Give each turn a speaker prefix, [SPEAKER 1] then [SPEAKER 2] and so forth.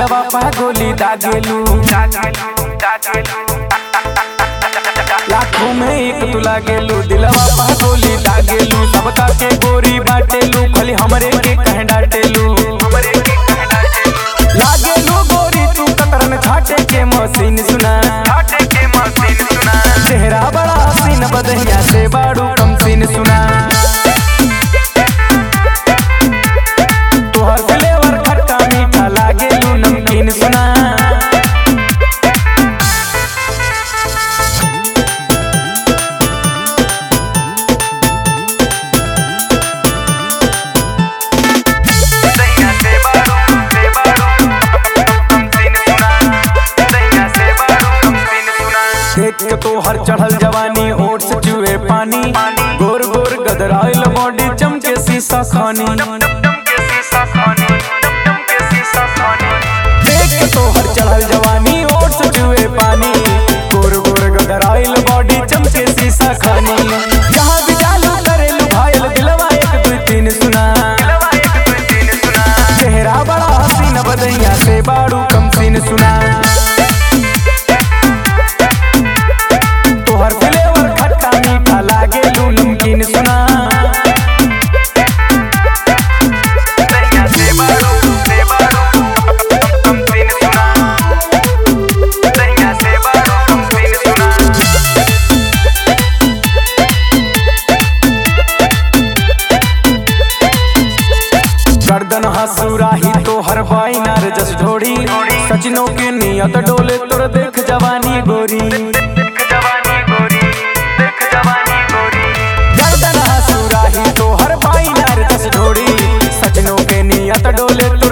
[SPEAKER 1] दिलवा पा गोली दागेलू लाखों में एक तू लागेलू दिलवा पा गोली दागेलू सबका के गोरी बाटेलू खाली हमरे के कह डाटेलू लागेलू गोरी तू कतरन छाटे के मशीन सुना चेहरा बड़ा हसीन बदहिया से बाड़ू कम सीन सुना तोहर फ्लेवर खट्टा मीठा लागेलू नमकीन सुना देख के तोहर चढ़ल जवानी ओट से चुए पानी गोर गोर गदराइल बॉडी चमके शीशा खानी देख के तोहर चढ़ल जवानी ओट से चुए पानी गोर गोर गदराइल बॉडी चमके शीशा खानी जहाँ भी चालू करेलू भाईल दिलवा एक दू तीन सुना चेहरा बड़ा हसीन बदैया से बाड़ू कम सीन सुना तोहर फ्लेवर खट्टा मीठा लागे नमकीन सुना गर्दन हसुराही तोहर बाइनार जस ढोड़ी सचिनों के नियत डोले तोर देख जवानी गोरी गर्दन हसुराही तोहर बाइनार जस ढोड़ी सचिनों के नियत डोले तोर